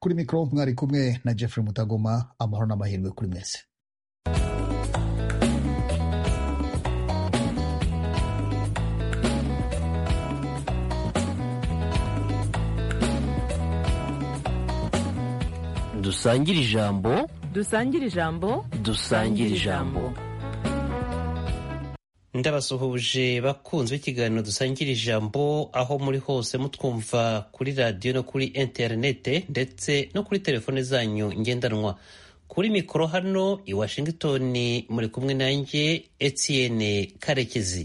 kuri mikoro mwari kumwe na jeffrey mutagoma amahoro n'amahirwe kuri mwese dusangire ijambo dusangire ijambo dusangire ijambo ndabasuhuje bakunzi b'ikiganiro dusangira ijambo aho muri hose mutwumva kuri radiyo no kuri interinete ndetse no kuri telefone zanyu ngendanwa kuri mikoro hano i washington muri kumwe nanjye etienne karekezi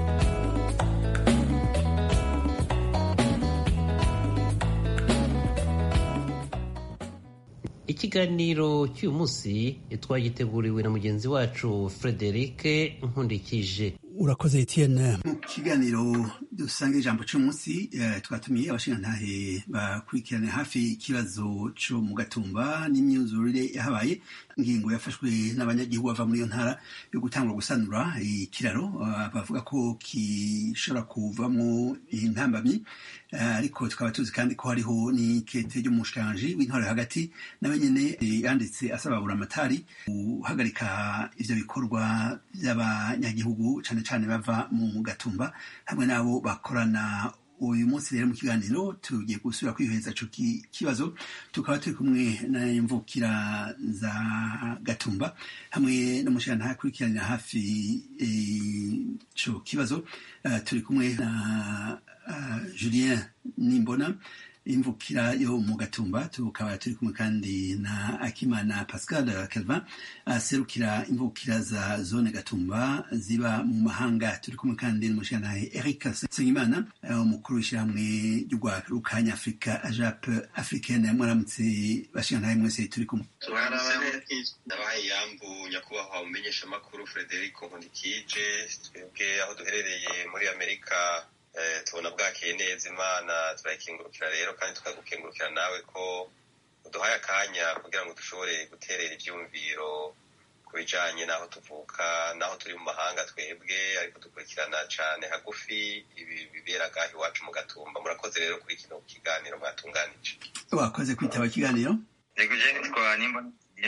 ikiganiro cy'uyu munsi twagiteguriwe na mugenzi wacu frederic nkundikije urakoze etienne mu kiganiro dusanga ijambo cy'umunsi twatumiye abashingantahe bakurikirana hafi ikibazo cyo mu gatumba n'imyuzurire yahabaye ingingo yafashwe n'abanyagihugu bava muri iyo ntara yo gutangura gusanura ikiraro bavuga ko gishobora kuvamo intambamyi ariko tukaba tuzi kandi ko hariho n'ikete ry'umushikiranganji w'intore hagati nawe nyine yanditse asaba buramatari guhagarika ivyo bikorwa by'abanyagihugu cane cane bava mu gatumba hamwe n'abo bakorana uyu munsi rero mu kiganiro tugiye gusubira kwiheza ico kibazo tukaba turi kumwe n'imvukira za gatumba hamwe n'umushikirantahe akurikiranira hafi ico kibazo turi kumwe na julien nimbona imvukira yo mu gatumba tukaba turi kumwe kandi na akimana pascal kelvin aserukira imvukira za zone gatumba ziba mu mahanga turi kumwe kandi n'umushikirantahe eric nsengimana umukuru w'ishyirahamwe ry'urwanya afurika ajap africaine mwaramutse bashikirantahe mwese turi kumwe ndabahaye iyambu nyakubahwa umenyesha amakuru frederic nkundikije twebwe aho duherereye muri amerika tubona bwakeye neza imana turayikingurukira rero kandi tukagukingurukira nawe ko uduhaye akanya kugira ngo dushobore guterera ibyumviro ku bijanye n'aho tuvuka n'aho turi mu mahanga twebwe ariko dukurikirana cane hagufi ibi bibera gaha iwacu mu gatumba murakoze rero kuri kino kiganiro mwatunganije wakoze kwitaba ikiganiro yego je nitwa nimboniye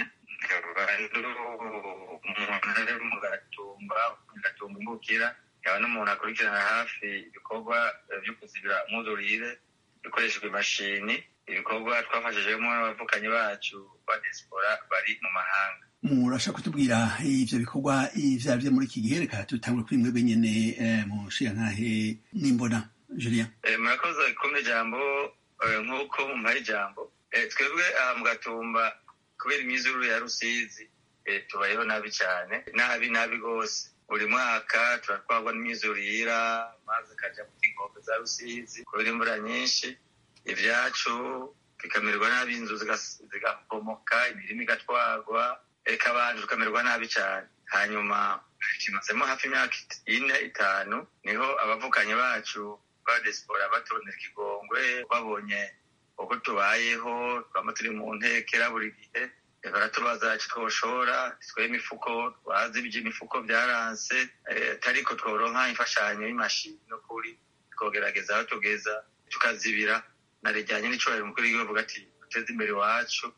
umuntu ari mu gatumba mu gatumba imbukira yaba n'umuntu akurikirana hafi ibikorwa byo kuzibira umwuzurire bikoreshejwe imashini ibikorwa twafashijemo n'abavukanyi bacu ba diaspora bari mu mahanga murashaka kutubwira ivyo bikorwa ivyo arivyo muri iki gihe reka tutangure kuri mwebwe nyene mu nshirantahe nimbona julien murakoze kumva ijambo nk'uko mumpaye ijambo twebwe aha mu gatumba kubera imyizurure ya rusizi tubayeho nabi cyane nabi nabi rwose buri mwaka turatwarwa n'imyuzurira amazi akaja mu inkombe za rusizi kubera imvura nyinshi ibyacu bikamererwa nabi inzu zigahomoka imirima igatwarwa reka abantu tukamererwa nabi cyane hanyuma kimazemo hafi imyaka ine itanu niho abavukanyi bacu ba diaspora baturondera ikigongwe babonye uko tubayeho twaba turi mu ntekera buri gihe baratubaza ati twoshora twe imifuko twazi iby'imifuko byaranse ariko tworonka imfashanyo y'imashini n'ukuri twogerageza aho tugeza tukazibira na rijyanye n'icyubahiro umukuru w'igihugu ati duteze imbere iwacu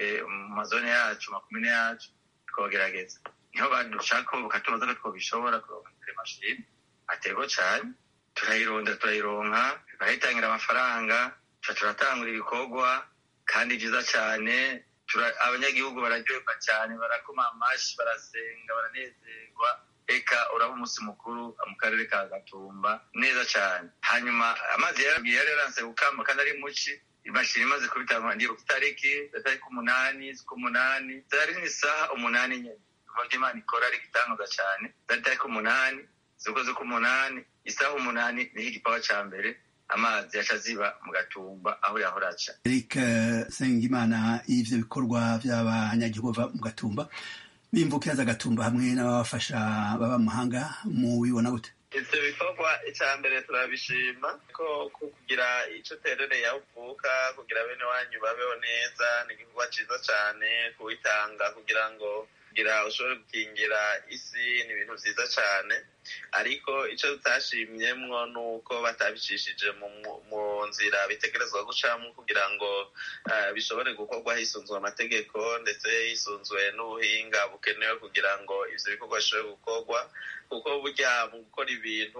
mu mazone yacu makumyabiri yacu twogerageza niho badushaka bakatubaza ko twobishobora kuronka imbere mashini atego cyane turayironda turayironka barayitangira amafaranga turatangura ibikorwa kandi byiza cyane abanyagihugu bararyoherwa cyane barakoma amashyi barasenga baranezerwa reka uraba umunsi mukuru mu karere ka gatumba neza cyane hanyuma amazi yaragiye yararanse gukamba kandi ari muci imashini imaze kubitanga ndibuka itariki itariki umunani z'umunani zari n'isaha umunani nyine kuva imana ikora ari igitangaza cyane zari itariki umunani z'ukwezi k'umunani isaha umunani niho igipawa cya mbere amazi yaca ziba mu gatumba aho yahora aca eric sengimana ivyo bikorwa vy'abanyagihugu bava mu gatumba bimvukira za gatumba hamwe n'ababafasha baba mu mahanga mubibona gute ivyo bikorwa icya mbere turabishima ko kugira ico uterereye aho uvuka kugira bene wanyu babeho neza ni igikorwa ciza cane kuwitanga kugira ngo kugira ushobore gukingira isi ni ibintu vyiza cane ariko icyo tutashimyemwo ni uko batabicishije mu nzira bitegerezwa gucamo kugira ngo bishobore gukorwa hisunzwe amategeko ndetse hisunzwe n'ubuhinga bukenewe kugira ngo ivyo bikorwa bishobore gukorwa kuko burya mu gukora ibintu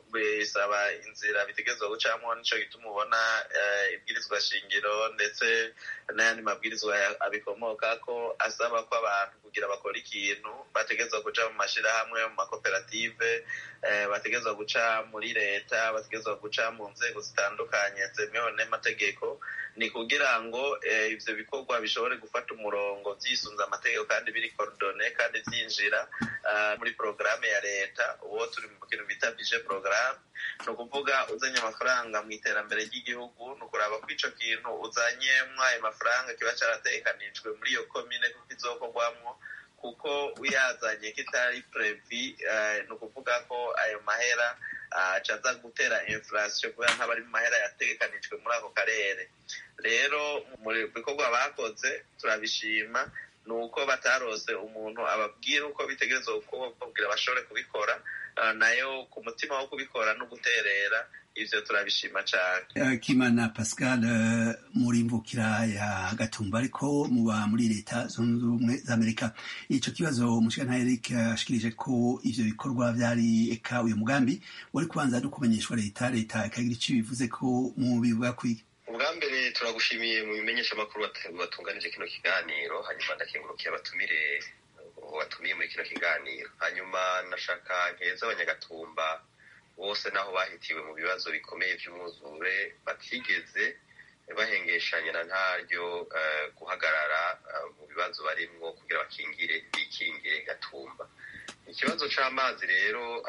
bisaba inzira bitegerezwa gucamo nico gituma ubona ibwirizwa shingiro ndetse n'ayandi mabwirizwa abikomoka ko asaba ko abantu kugira bakora ikintu bategerezwa guca mu mashirahamwe mu makoperative bategerezwa guca muri leta bategerezwa guca mu nzego zitandukanye zemewe n'amategeko ni kugira ngo ivyo bikorwa bishobore gufata umurongo vyisunze amategeko kandi biri coordone kandi vyinjira muri porogaramu ya leta uwo turi mu kintu bita bije porogaramu ni ukuvuga uzanye amafaranga mu iterambere ry'igihugu ni ukuraba ko ico kintu uzanyemwo ayo mafaranga kiba carategekanijwe muri iyo komine kuko izokorwamwo kuko uyazanye kitari previ ni ukuvuga ko ayo mahera acaza gutera inflation kubera nk'abari mu mahera yategekanijwe muri ako karere rero mu bikorwa bakoze turabishima ni uko batarose umuntu ababwira uko bitegerezwa gukorwa kugira bashobore kubikora nayo ku mutima wo kubikora no guterera ivyo turabishima cane kimana pascal muri mvukira ya gatumba ariko muba muri leta zunze ubumwe za amerika ico kibazo mushikana eric ashikirije ko ivyo bikorwa vyari eka uyu mugambi wari kubanza no kumenyeshwa leta leta ikagira ico bivuze ko mu bivuga kwiga ubwa mbere turagushimiye mu bimenyesha amakuru batunganije kino kiganiro hanyuma ndakengurukiye abatumire batumiye muri kino kiganiro hanyuma nashaka nkeza abanyagatumba bose naho bahitiwe mu bibazo bikomeye by'umwuzure batigeze bahengeshanya na ntaryo guhagarara mu bibazo barimwo kugira bakingire bikingire gatumba ikibazo c'amazi rero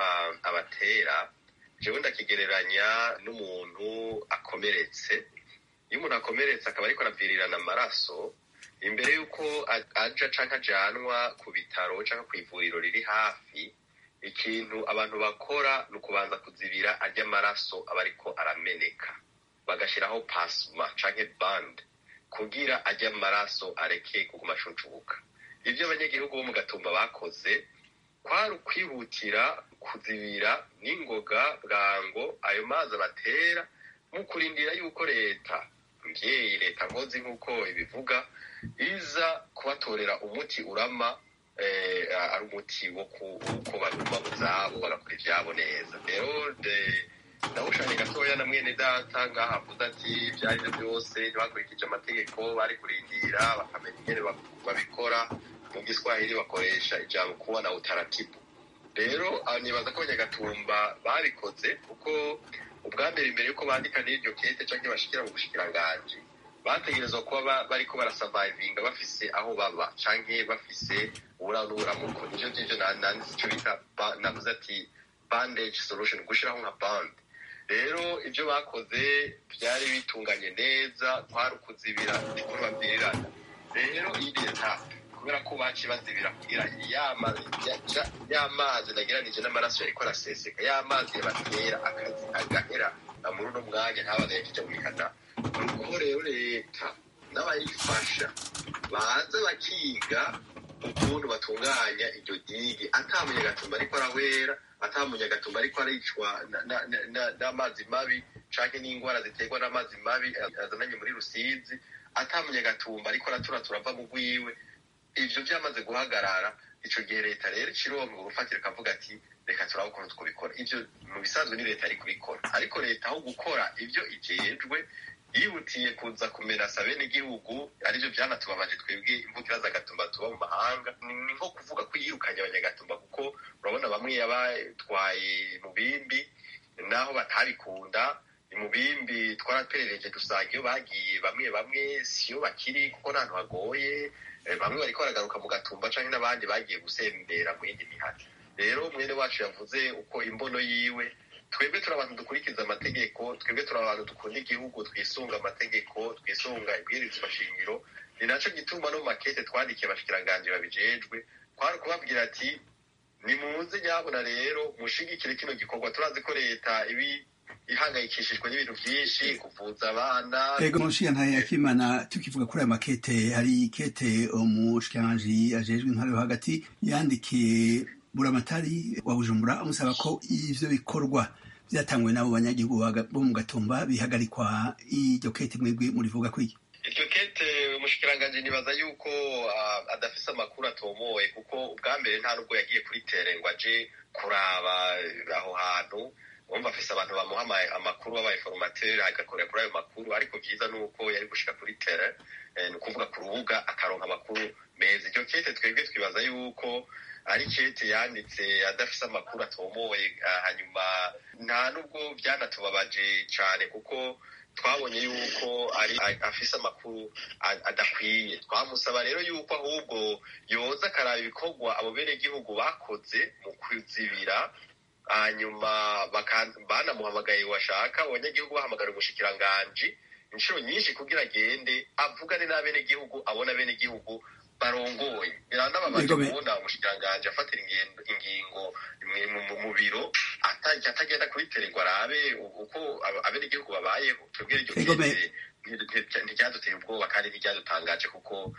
abatera jewe ndakigereranya n'umuntu akomeretse iyo umuntu akomeretse akaba ariko aravirirana amaraso imbere y'uko aja canke ajanwa ku bitaro canke kw'ivuriro riri hafi ikintu abantu bakora ni ukubanza kuzibira arya amaraso aba ariko arameneka bagashiraho pasma canke band kugira arya amaraso areke kuguma ashuncubuka ivyo abanyagihugu bo mu gatumba bakoze kwari ukwihutira kuzibira n'ingoga bwango ayo mazi abatera mu kurindira yuko leta mvyeyi leta nkozi nk'uko ibivuga iza kubatorera umuti urama ari umuti wo ko baguma mu zabo bagakora ivyabo neza rero ndawushanye gatoya na mwene data ngaho avuze ati ibyo ari byo byose ntibakurikije amategeko bari kurindira bakamenya ingene babikora mu giswahili bakoresha ijambo kuba na utaratibu rero nibaza ko abanyagatumba babikoze kuko ubwa mbere imbere yuko bandika n'iryo kete canke bashikira mu bushikiranganji bategerezwa kuba bariko barasavayivinga bafise aho baba canke bafise uburanuramuko nivyo ngivyo nanditse ico bita navuze ati bandage solution gushiraho nka band rero ivyo bakoze vyari bitunganye neza kwari ukuzibira ndiko babwirirana rero iyi leta kubera ko baciye bazibira kugira y'amazi nageranije n'amaraso yariko araseseka y'amazi yabatera akazi agahera muri uno mwanya ntabaga yakija mu mikana nuko rero leta n'abayifasha baza bakiga ukuntu batunganya iryo digi ata munyagatumba ariko arawera ata munyagatumba ariko aricwa n'amazi mabi canke n'ingwara ziterwa n'amazi mabi azananye muri rusizi ata munyagatumba ariko araturatura ava mu rwiwe ivyo vyamaze guhagarara ico gihe leta rero icironka urufatiro ikavuga ati reka turabe ukuntu twubikora ivyo mu bisanzwe ni leta ari kubikora ariko leta aho gukora ivyo ijejwe yihutiye kuza kumerasa bene igihugu arivyo vyanatubabaje twebwe imvukira z'agatumba tuba mu mahanga ni nko kuvuga ko yirukanye abanyagatumba kuko urabona bamwe yabatwaye mu bimbi naho batabikunda mu bimbi twaraperereje dusanga iyo bagiye bamwe bamwe siyo bakiri kuko ntantu hagoye bamwe bariko baragaruka mu gatumba canke n'abandi bagiye gusembera mu yindi mihati rero mwene wacu yavuze uko imbono yiwe twebwe turi abantu dukurikiza amategeko twebwe turi abantu dukunda igihugu twisunga amategeko twisunga ibwirizwa shingiro ni naco gituma no mu makete twandikiye abashikiranganji babijejwe kwari ukubabwira ati nimuze nyabona rero mushigikire kino gikorwa turazi ko leta ibi ihangayikishijwe n'ibintu vyinshi kuvuza abana ego mushiyantahe yakimana tukivuga kuri ayo makete hari kete umushikiranganji ajejwe intwaro yo hagati yandikiye buramatari wa bujumbura amusaba ko ivyo bikorwa vyatangwe n'abo banyagihugu bo mu gatumba bihagarikwa iryo kete mwebwe murivuga kwiki iryo kete umushikiranganji nibaza yuko uh, adafise amakuru atomoye kuko ubwa mbere nta nubwo yagiye kuri tere ngo aje kuraba aho hantu wumva afise abantu bamuha amakuru b'abainformateri agakorera kuri ayo makuru ariko vyiza ni uko yari gushika kuri tere ni ukuvuga ku rubuga akaronka amakuru meza iryo kete twebwe twibaza yuko ari kete yanditse adafise amakuru atomoye hanyuma nta nubwo byanatubabaje cane kuko twabonye yuko ari afise amakuru adakwiye twamusaba rero yuko ahubwo yoza akaraba ibikorwa abo benegihugu bakoze mu kuzibira hanyuma banamuhamagaye washaka abanyagihugu bahamagara umushikiranganji inshuro nyinshi kugira agende avugane n'abenegihugu abona abenegihugu barongoye biranababaje kubona umushikiranganji afatira ingingo mu biro atagenda kuri terego arabe uko abenegihugu babayeho twebwe iryo kete ntiryaduteye ubwoba kandi ntiryadutangaje kuko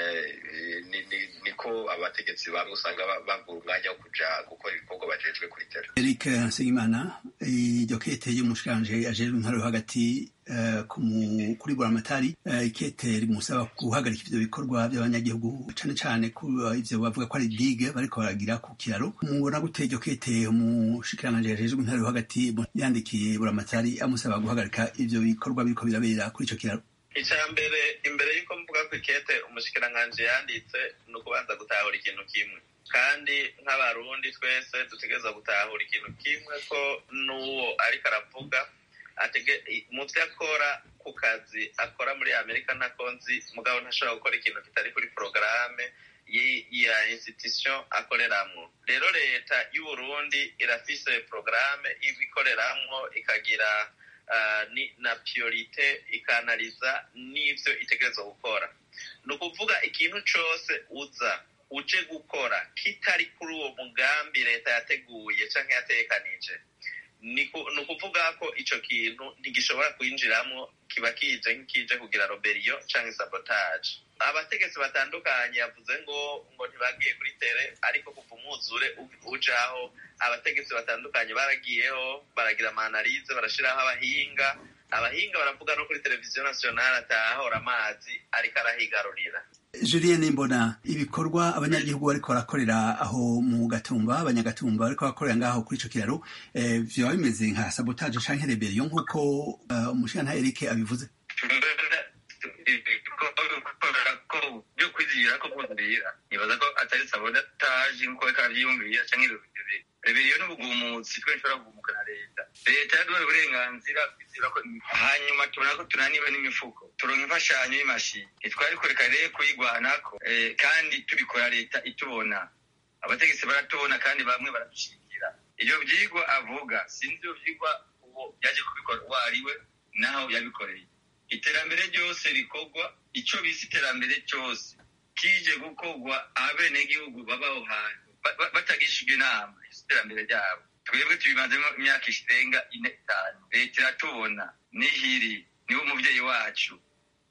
niko abategetsi bamwe usanga babura umwanya wo kuja gukora ibikorwa bajejwe kuri tere eric nsengimana iryo kete y'umushikanje ajejwe intara yo hagati kuri buramatari ikete rimusaba guhagarika ivyo bikorwa by'abanyagihugu cane cane ivyo bavuga ko ari digue bariko baragira ku kiraro mubona gute iryo kete umushikiranganje ajejwe intara yo hagati yandikiye buramatari amusaba guhagarika ivyo bikorwa biriko birabera kuri ico kiraro icya mbere imbere y'uko mvuga ko ikete umushikiranganji yanditse ni ukubanza gutahura ikintu kimwe kandi nk'abarundi twese dutegereza gutahura ikintu kimwe ko n'uwo ariko aravuga mu byo akora ku kazi akora muri amerika ntako nzi mugabo ntashobora gukora ikintu kitari kuri porogaramu ya institution akoreramwo rero leta y'uburundi irafise porogaramu ibikoreramwo ikagira na priorite ikanaliza n'ivyo itegerezwa gukora ni ukuvuga ikintu cose uza uje gukora kitari kuri uwo mugambi leta yateguye canke yatekanije ni ukuvuga ko ico kintu ntigishobora kwinjiramwo kiba kije nk'ikije kugira roberiyo canke sabotage abategetsi batandukanye yavuze ngo ngo ntibagiye kuri tere ariko kuva umwuzure ujaho abategetsi batandukanye baragiyeho baragira amanalize barashiraho abahinga abahinga baravuga no kuri televiziyo nationale atahora amazi ariko arahigarurira julien mbona ibikorwa abanyagihugu bariko barakorera aho mu gatumba abanyagatumba bariko barakorera ngaho kuri ico kiraro vyoba bimeze nka sabotage canke rebellion nk'uko umushikantahe erike abivuze byo kwizihira ko bwuzurira nibaza ko atari sabotage nk'uko reka avyiyumvira canke rebellion n'ubugumutsi twe nshobora kugumuka na leta leta yaduhaye uburenganzira kwizihira ko hanyuma tubona ko tunaniwe n'imifuko turonka imfashanyo y'imashini ntitwari kureka rero kuyigwanako kandi tubikora leta itubona abategetsi baratubona kandi bamwe baradushigikira ivyo vyigwa avuga sinzi ivyo vyigwa uwo yaje kubikora uwo ariwe naho yabikoreye iterambere ryose rikorwa ico bise iterambere cyose kije gukorwa abenegihugu babaho hantu batagishijwe inama iterambere ryabo twebwe tubimazemo imyaka ishirenga ine itanu leta iratubona nihiri niwe umuvyeyi wacu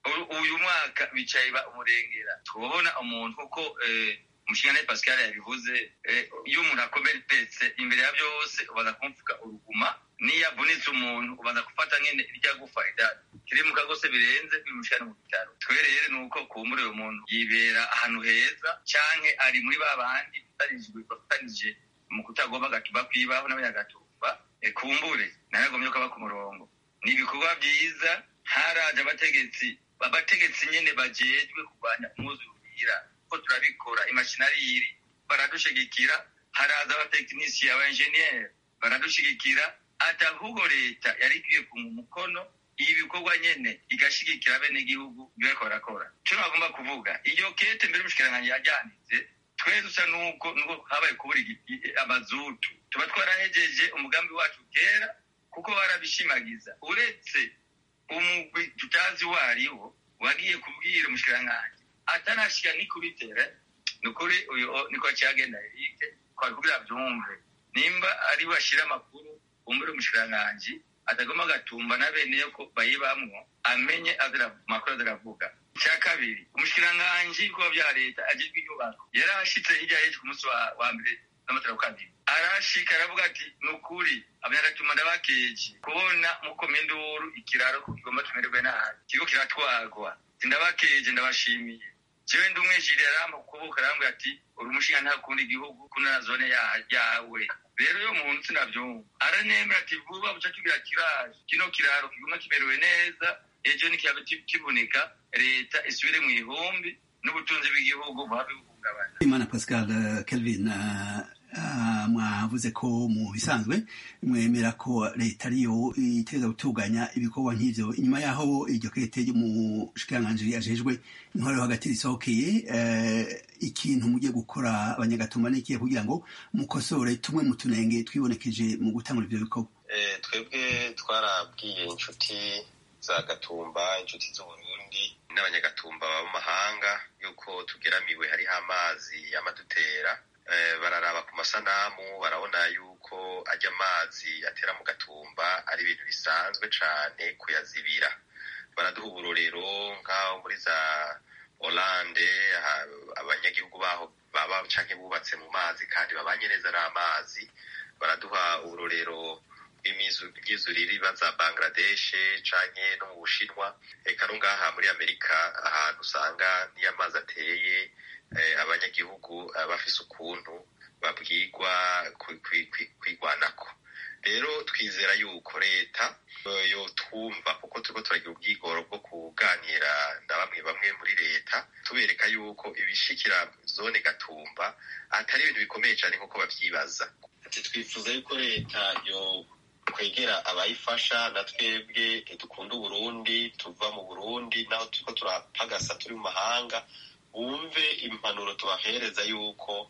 uyu mwaka bicaye ba umurengera tubona umuntu uko umushinga pascal yabivuze iyo umuntu akomeretse imbere ya byose ubaza kumvuga uruguma niyo avunitse umuntu ubaza gufata nyene irya gufa kiri mu kagose birenze bimushikana mu bitaro twe rero ni uko kumbure uyu muntu yibera ahantu heza canke ari muri ba bandi batarijwe bafatanije mu kutagomba gatuba kwibaho n'abanyagatumba kumbure naragomye ko aba ku murongo ni ibikorwa vyiza haraje abategetsi abategetsi nyene bajejwe kurwanya umwuzurira ko turabikora imashinariri baradushigikira haraza abatekinisiye abaenjeniyeri baradushigikira ata ahubwo leta yari ikwiye ku mukono ibi bikorwa nyene igashigikira abenegihugu bariko barakora ico bagomba kuvuga iyo kete mbere umushikiranganji yajyanitse twe dusa nuko nuko habaye kubura amazutu tuba twarahejeje umugambi wacu kera kuko barabishimagiza uretse umugwi tutazi uwo ariwo wagiye kubwira umushikiranganji atarashika ni kubitera ni ukuri uyu niko cyagenda erike kwari kugira byumve nimba ari bashira amakuru umbere umushikiranganji atagomba agatumba na bene yo ko bayibamwo amenye amakuru aziravuga icya kabiri umushikiranganji w'ibikorwa bya leta agirwa inyubako yari ashitse hirya y'ejo ku munsi wa mbere n'amatora kandida arashika aravuga ati ni ukuri abanyagatuma ndabakeje kubona mukoma induru ikiraro kigomba tumererwe nabi kigo kiratwagwa ndabakeje ndabashimiye jewe ndi umwejiri aramba kukubuka arambwira ati uri umushinga nta kundi igihugu kuna zone yawe rero uyo muntu sinavyumva aranemera ati vuba buca tugira kiraje kino kiraro kiguma kimerewe neza ejo nikiaba kiboneka leta isubire mu ihumbi n'ubutunzi bw'igihugu buba buhungabana imana pascal kelvin mwavuze ko mu bisanzwe mwemera ko leta ariyo itegereza gutunganya ibikorwa nk'ivyo inyuma yaho iryo kete ry'umushikiranganji ajejwe intwaro yo hagati risohokeye ikintu mugiye gukora abanyagatuma n'ikihe kugira ngo mukosore tumwe mu tunenge twibonekeje mu gutangura ivyo bikorwa twebwe twarabwiye inshuti za gatumba inshuti z'uburundi n'abanyagatumba baba mu mahanga yuko tugeramiwe hariho amazi y'amadutera bararaba ku masanamu barabona yuko ajya amazi atera mu gatumba ari ibintu bisanzwe cane kuyazibira baraduha uburorero nk'aho muri za Hollande abanyagihugu baho baba canke bubatse mu mazi kandi babanye neza n'amazi baraduha uburorero bw'imyizurire iba za Bangladesh canke no mu Bushinwa eka no ngaha muri Amerika ahantu usanga niyo amazi ateye abanyagihugu bafise ukuntu babwirwa kwigwanako rero twizera yuko leta yotwumva kuko turiko turagira ubwigoro bwo kuganira na bamwe bamwe muri leta tubereka yuko ibishikira zone gatumba atari ibintu bikomeye cyane nk'uko babyibaza ati twifuza yuko leta yo kwegera abayifasha na twebwe dukunda uburundi tuva mu burundi naho turiko turapagasa turi mu mahanga bumve impanuro tubahereza yuko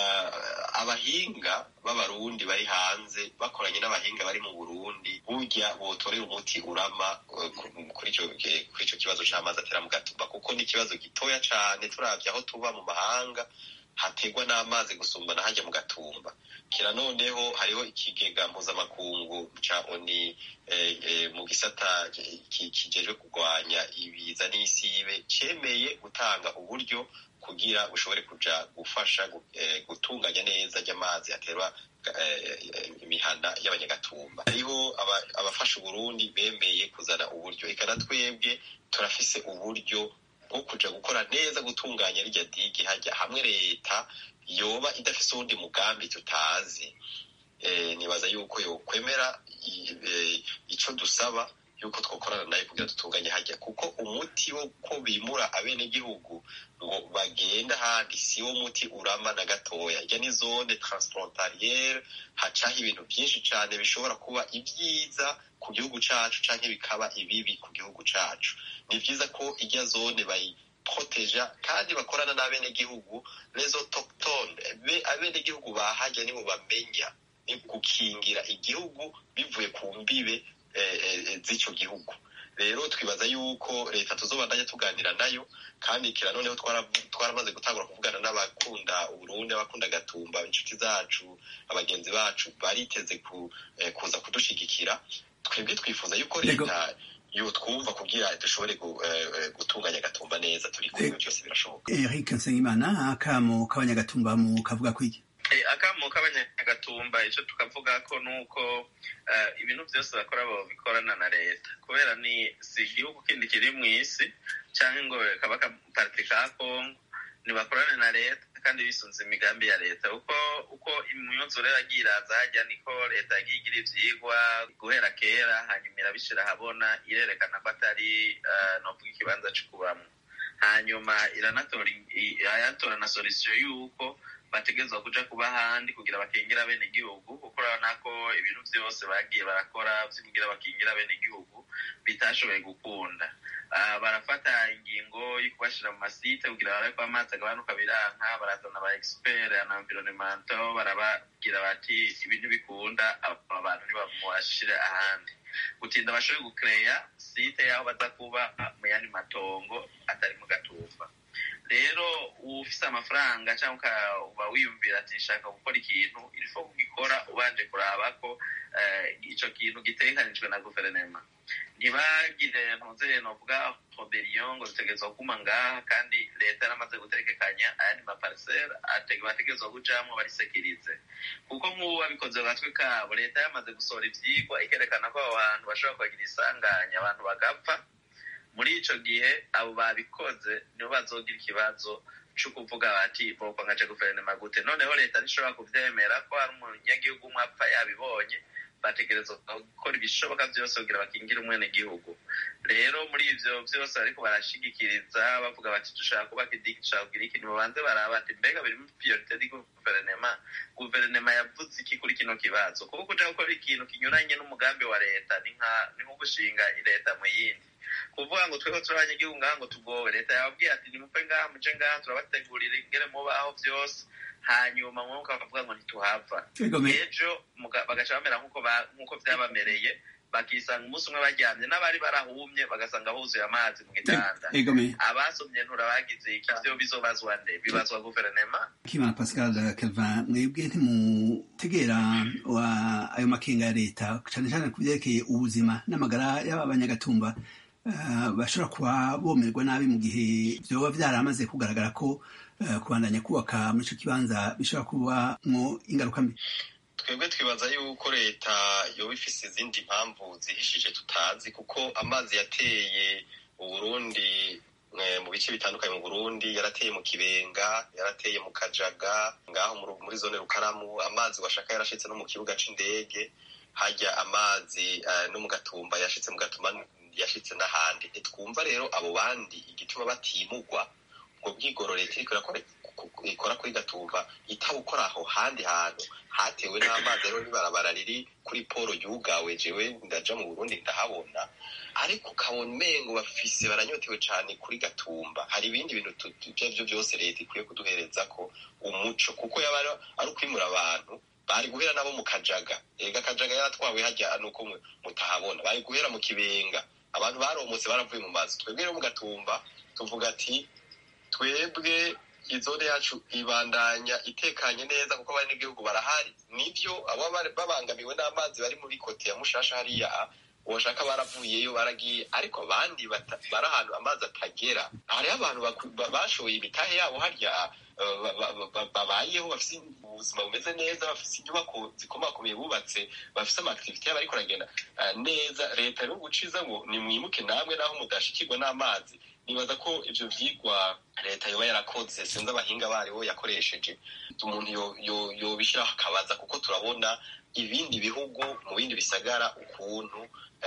abahinga b'abarundi bari hanze bakoranye n'abahinga bari mu burundi burya botorera umuti urama kuri icyo kibazo c'amazi atera mu gatumba kuko ni ikibazo gitoya cane turavye aho tuba mu mahanga hategwa n'amazi gusumbana hajya mu gatumba kira noneho hariho ikigega mpuzamakungu ca oni mu gisata kijejwe kurwanya ibiza n'isibe cemeye gutanga uburyo kugira ushobore kuja gufasha gutunganya neza ry'amazi aterwa imihana y'abanyagatumba hariho abafasha uburundi bemeye kuzana uburyo eka na twebwe turafise uburyo bwo kuja gukora neza gutunganya rirya digi hajya hamwe leta yoba idafise uwundi mugambi tutazi nibaza yuko yokwemera ico dusaba yuko twokorana nayo kugira dutunganye hajya kuko umuti wo ko bimura abenegihugu ngo bagenda ahandi si wo muti urama na gatoya ijya ni zone transfrontaliere hacaho ibintu byinshi cane bishobora kuba ibyiza ku gihugu cacu canke bikaba ibibi ku gihugu cacu ni vyiza ko ijya zone bayi proteja kandi bakorana n'abenegihugu les autochtones be abenegihugu bahajya nibo bamenya ni gukingira igihugu bivuye ku mbibe z'ico gihugu rero twibaza yuko leta tuzobandanya tuganira nayo kandi kira noneho twaramaze gutangura kuvugana n'abakunda uburundi abakunda gatumba inshuti zacu abagenzi bacu bariteze kuza kudushigikira twebwe twifuza yuko leta yotwumva kugira dushobore gutunganya gatumba neza turi kumwe byose birashoboka eric nsengimana akamo k'abanyagatumba mu kavuga kwiki akamo k'abanyagatumba icyo tukavuga ko ni uko ibintu byose bakora babikorana na leta kubera ni si igihugu kindi kiri mu isi cyangwa ngo kaba akaparite ka kongo ntibakorane na leta kandi bisunze imigambi ya leta uko uko imyuzure yagiye iraza hajya niko leta yagiye igira ivyigwa guhera kera hanyuma irabishira habona irerekana ko atari novuga ikibanza co kubamwo hanyuma iranatora irayatora na solution y'uko bategerezwa kuja kuba ahandi kugira bakingire bene igihugu kuko urabona ko ibintu vyose bagiye barakora kugira bakingire bene igihugu bitashoboye gukunda barafata ingingo yo kubashira mu masite kugira barabe ko amazi agabanuka biranka barazana aba expert na environnemental barababwira bati ibintu bikunda aba bantu ntibamubashire ahandi gutinda bashoboye gukereya site y'aho baza kuba mu yandi matongo atari mu gatumba rero ufise amafaranga cyangwa uba wiyumvira ati shaka gukora ikintu irifo kugikora ubanje kuraba ko ico kintu gitegekanijwe na guverinoma ntibagire ntuzeye novuga roberiyo ngo zitegerezwa kuguma ngaha kandi leta yaramaze gutegekanya ayandi maparisera bategerezwa kujamwo barisekirize kuko nk'ubu babikoze mu gatwe kabo leta yamaze gusohora ivyigwa ikerekana ko abo bantu bashobora kubagira isanganya abantu bagapfa muri ico gihe abo babikoze nibo bazogira ikibazo co kuvuga bati boko nkaje guverinoma gute noneho leta ntishobora kuvyemera ko hari umunyagihugu umwe apfa yabibonye bategerezwa gukora ibishoboka byose kugira bakingire umwene gihugu rero muri ivyo vyose bariko barashigikiriza bavuga bati dushaka kubaka idiki dushaka kugira iki nimubanze baraba ati mbega biri muri priorite di guverinema guverinema yavuze iki kuri kino kibazo kuko kuja gukora ikintu kinyuranye n'umugambi wa leta ni nko gushinga leta mu yindi kuvuga ngo twebwe turi abanyagihugu ngaha ngo tugowe leta yababwiye ati nimupfe ngaha muje ngaha turabategurira ingene mubaho vyose hanyuma mwuka bakavuga ngo ntituhava ejo bagaca bamera nk'uko vyabamereye bakisanga umunsi umwe baryamye n'abari barahumye bagasanga huzuye amazi mu gitanda abasomye ntura bagize iki vyo bizobazwa nde bibazwa guverinema kimana pascal kelvin mwebwe ntimutegera ayo makenga ya leta cane cane ku vyerekeye ubuzima n'amagara y'aba banyagatumba bashobora kuba bomerwa nabi mu gihe vyoba vyaramaze kugaragara ko kubandanya kubaka muri ico kibanza bishobora kubamwo ingaruka mbi twebwe twibaza yuko leta yoba ifise izindi mpamvu zihishije tutazi kuko amazi yateye uburundi mu bice bitandukanye mu burundi yarateye mu kibenga yarateye mu kajaga ngaho muri zone rukaramu amazi washaka yarashitse no mu kibuga c'indege hajya amazi no mu gatumba yashitse mu gatuma yashitse n'ahandi ntitwumva rero abo bandi igituma batimugwa ubwo bwigoro leta iriko ikora kuri gatumba itabukora aho handi hantu hatewe n'amazi rero n'ibarabara riri kuri poro yugawe jewe ndaja mu burundi ndahabona ariko ukabona umengo bafise baranyotewe cane kuri gatumba hari ibindi bintu ivyo vyo vyose leta ikwiye kuduhereza ko umuco kuko yaba ari ukwimura abantu bari guhera nabo mu kajaga ega kajaga yaratwawe hajya nuko mutahabona bari guhera mu kibenga abantu baromotse baravuye mu mazu twebwe rero mu gatumba tuvuga ati twebwe izone yacu ibandanya itekanye neza kuko abanyagihugu barahari nivyo abo babangamiwe n'amazi bari muri kote ya mushasha hariya uwashaka baravuyeyo baragiye ariko abandi bari ahantu amazi atagera hariho abantu bashoye imitahe yabo harya babayeho bafise ubuzima bumeze neza bafise inyubako zikomakomeye bubatse bafise amakitivite yabo ariko aragenda neza leta rero guciza ngo nimwimuke namwe naho mudashikirwa n'amazi nibaza ko ivyo vyigwa leta yoba yarakoze sinzi abahinga baribo yakoresheje umuntu yobishiraho akabaza kuko turabona ibindi bihugu mu bindi bisagara ukuntu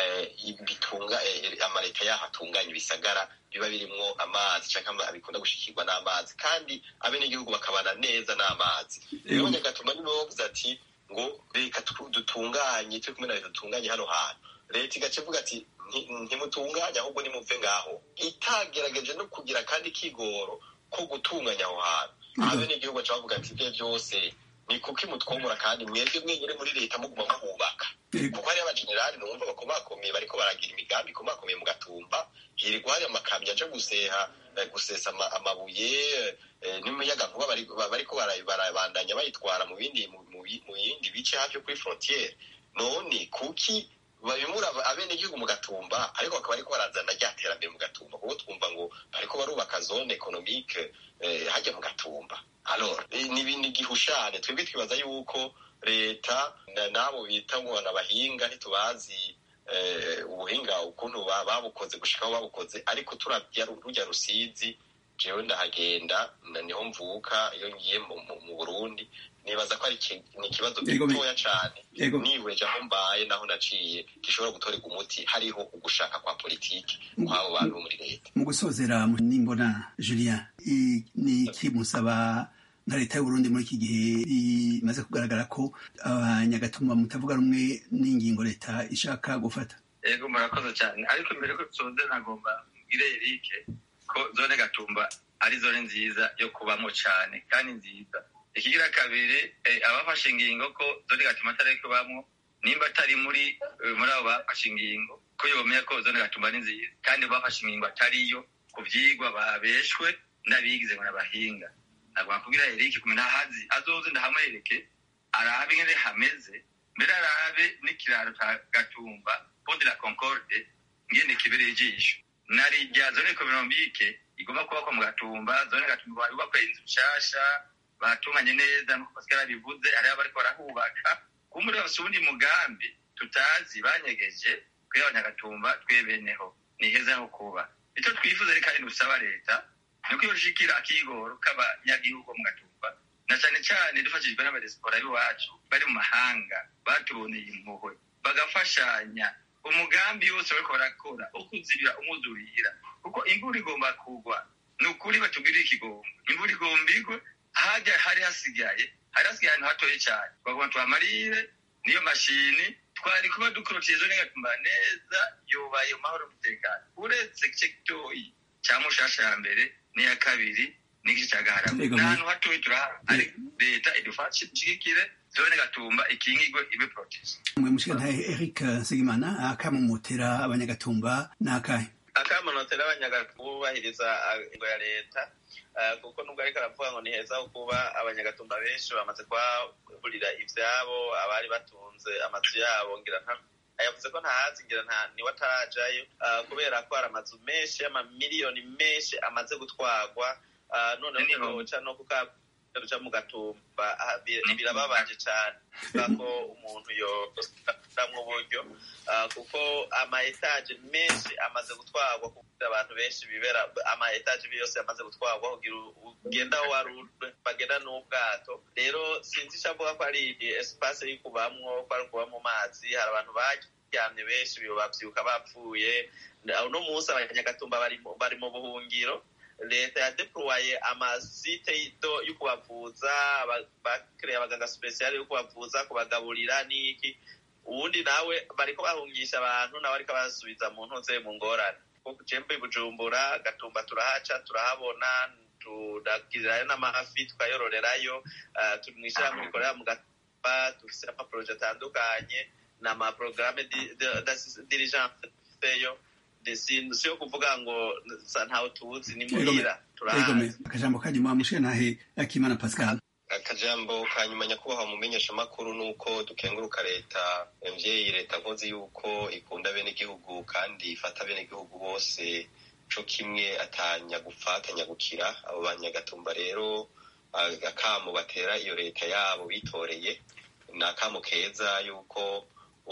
bitunga amaleta yaho atunganya ibisagara biba birimwo amazi canke bikunda gushikirwa n'amazi kandi abenegihugu bakabana neza n'amazi rero nyagatuma nibo bavuze ati ngo reka dutunganye turi kumwe na leta dutunganye hano hantu leta igaca ivuga ati ntimutunganye ahubwo nimuve ngaho itagerageje no kugira kandi kigoro ko gutunganya aho hantu abenegihugu baca bavuga ati ibyo byose ni kuko imutwomora kandi mwebwe mwenyine muri leta muguma muhubaka kuko hariyo abajenerali numva bakomakomeye bariko baragira imigambi ikomakomeye mu gatumba hirigwa hari amakamyo aja guseha gusesa amabuye n'umuyagankuba bariko barabandanya bayitwara mu bindi mu yindi bice hafi yo kuri frontiere none kuki babimura abenegihugu mu gatumba ariko bakaba bariko barazana rya terambere mu gatumba kuko twumva ngo bariko barubaka zone economique hajya mu gatumba alors ni ibintu gihushane twebwe twibaza yuko leta n'abo bita ngo abahinga ntitubazi ubuhinga ukuntu babukoze gushikaho babukoze ariko turabya rujya rusizi jewe ndahagenda niho mvuka iyo ngiye mu burundi nibaza ko ari ikibazo gitoya cane niweje aho mbaye naho naciye gishobora gutorerwa umuti hariho ugushaka kwa politiki kw'abo bantu bo muri leta mu gusozera nimbona julien ni iki musaba nka leta y'uburundi muri iki gihe bimaze kugaragara ko abanyagatuma mutavuga rumwe n'ingingo leta ishaka gufata yego murakoze cyane ariko mbere ko tusoze nagomba mbwire erike ko zone gatumba ari zone nziza yo kubamo cyane kandi nziza ikigira kabiri abafashe ingingo ko zone gatuma atari kubamo nimba atari muri muri abo bafashe ingingo ko yomenya ko zone gatumba ni nziza kandi bafashe ingingo atariyo ku byigwa babeshwe n'abigize ngo n'abahinga ntabwo nakubwira erike kumenya ahazi azoze ndahamwereke arabe ingene hameze mbere arabe n'ikiraro ca gatumba pont de la concorde ngene kibereye ijisho nari rya zone ekonomike igomba kubakwa mu gatumba zone gatumba yubakwa inzu nshasha batunganye neza nkuko pascal abivuze hariho abariko barahubaka kumuri bafise uwundi mugambi tutazi banyegeje kuri abanyagatumba twebeneho ni heza ho kuba icyo twifuza rero kandi dusaba leta ni uko yoshikira akigoro k'abanyagihugu mu gatumba na cyane cyane dufashijwe n'abadesipora b'iwacu bari mu mahanga batuboneye impuhwe bagafashanya umugambi wose bariko barakora wo kuzibira umwuzurira kuko imvura igomba kugwa ni ukuri batubwirira ikigongo imvura igomba igwe hajya hari hasigaye hari hasigaye ahantu hatoye cyane bagomba tuhamarire niyo mashini twari kuba dukorotije zo n'ingatumba neza yubaye mu mahoro n'umutekano uretse igice gitoyi cya mushasha ya mbere n'iya kabiri n'igice cya gaharama Yego, ni mu- ahantu hatoye turahari ariko leta idufashe ishigikire zone gatumba ikingigwe ibe protege mwe mushikantahe eric nsengimana akamumutera abanyagatumba ni akahe akamunotera abanyagatumba bubahiriza ingo ya leta eh, kuko nubwo ariko aravuga ngo ni heza ho kuba abanyagatumba benshi bamaze kuhaburira ivyabo abari batunze amazu yabo ngira nta yavuze ko ntahazi ngira nta niwe atarajayo eh, kubera ko hari amazu menshi y'amamiliyoni menshi amaze gutwarwa eh, noneho Nijoro. ntiboca no kuka ruca mu gatumba ah, bi- birababaje cane ko umuntu yoramwo uburyo Ah, kuko ama etaje menshi amaze gutwarwa kugira abantu benshi bibera ama etaje yose yamaze gutwarwa kugira u- ugenda aho wari uri, bagenda n'ubwato rero sinzi ico avuga ko ari espace yo kubamwo ko ari kuba mu mazi hari abantu baryamye benshi bibo bavyuka bapfuye uno munsi abanyagatumba bari mu- bari mu buhungiro leta yadeploye amasite y'ito- yo kubavuza aba- bakreye abaganga special yo kubavuza kubagaburira n'iki uwundi nawe bariko bahungisha abantu nawe ariko abasubiza mu ntuze mu ngorane kuko jembe bujumbura gatumba turahaca turahabona turagirirayo n'amafi tukayororerayo uh, turi mw'ishirahamwe rikorera mu gatumba dufise amaporoje atandukanye n'amaprograme dirigence dufiteyo si si yo kuvuga ngo sa ntawe tuzi ni muhira Egome, turahazi akajambo kanyuma mushikantahe akimana pascal akajambo ka nyuma nyakubahwa mumenyesha makuru nuko dukenguruka leta mvyeyi leta nkozi yuko ikunda bene igihugu kandi ifata bene igihugu bose co kimwe atanya gupfa atanya gukira abo banyagatumba rero ah, akamo batera iyo leta yabo bitoreye ni akamo keza yuko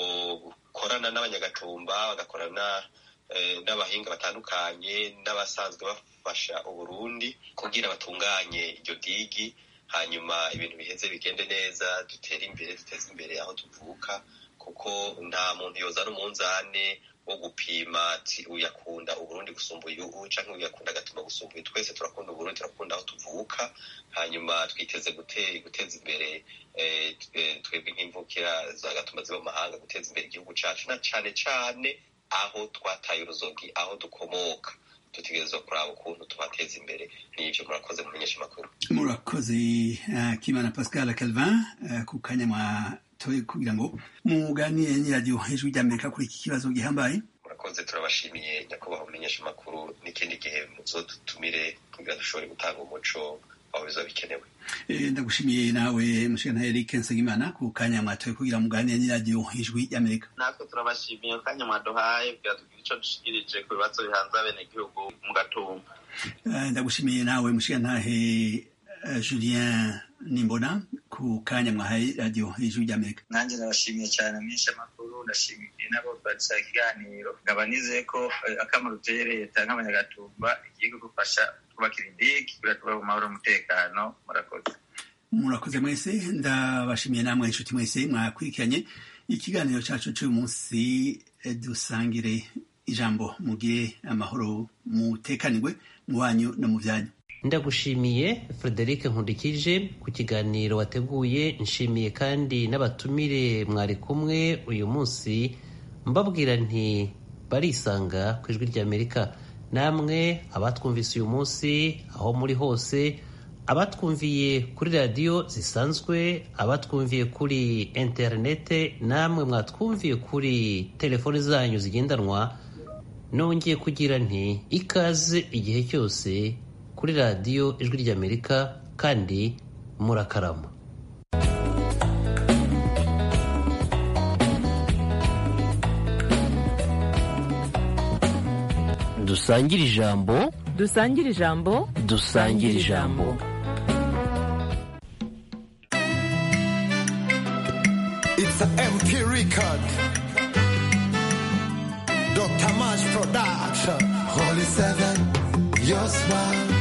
ukorana n'abanyagatumba bagakorana eh, n'abahinga batandukanye n'abasanzwe bafasha uburundi kugira batunganye iryo digi hanyuma ibintu biheze bigende neza dutere imbere duteze imbere aho tuvuka kuko nta muntu yozana umunzane wo gupima ati uyakunda uburundi gusumba uyu canke uyakunda agatuma gusumba uyu twese turakunda uburundi turakunda aho tuvuka hanyuma twiteze gute- guteza imbere eh, twe- twebwe nk'imvukira zagatuma ziba mu mahanga guteza imbere igihugu cacu na cane cane aho twataye uruzogi aho dukomoka dutegerezwa kuraba ukuntu tubateza imbere n'ivyo murakoze mumenyesha amakuru murakoze akimana pascal calvin eh, ku kanya mwatoye kugira ngo muganire n'iradiyo hejuru ry'amerika kuri iki kibazo gihambaye murakoze turabashimiye nyakubahwa mumenyesha amakuru n'ikindi gihe muzodutumire kugira dushobore gutanga umuco aho bizoba bikenewe Eh, ndagushimiye nawe mushikantahe eric nsengimana ku kanya mwatoye kugira ngo muganire n'iradiyo hejuru y'amerika natwe turabashimiye kanya mwaduhaye kugira tugire ico dushikirije ku bibazo bihanze abenegihugu mu gatumba Eh, ndagushimiye nawe mushikantahe eh, julien nimbona ku kanya mwahaye radiyo hejuru y'amerika nanjye ndabashimiye cyane menshi amakuru ndashimiye nabo twadusaba ikiganiro nkaba nizeye ko eh, akamaro uteye leta nk'abanyagatumba igiye kudufasha kubakira indigi kugira tubahe mu mahoro n'umutekano murakoze murakoze mwese ndabashimiye namwe inshuti mwese mwakurikiranye ikiganiro cyacu cy'uyu munsi eh, dusangire ijambo mugire amahoro mutekanirwe mu banyu no mu byanyu ndagushimiye frederic nkundikije ku kiganiro wateguye nshimiye kandi n'abatumire mwari kumwe uyu munsi mbabwira nti barisanga ku ijwi ry'amerika namwe abatwumvise uyu munsi aho muri hose abatwumviye kuri radiyo zisanzwe abatwumviye kuri interinete namwe mwatwumviye kuri telefoni zanyu zigendanwa nongeye kugira nti ikaze igihe cyose kuri radiyo ijwi ry'amerika kandi murakarama dusangire ijambo dusangire ijambo dusangire ijambo It's a MP record. Dr. Mash Production. Holy Seven, your smile.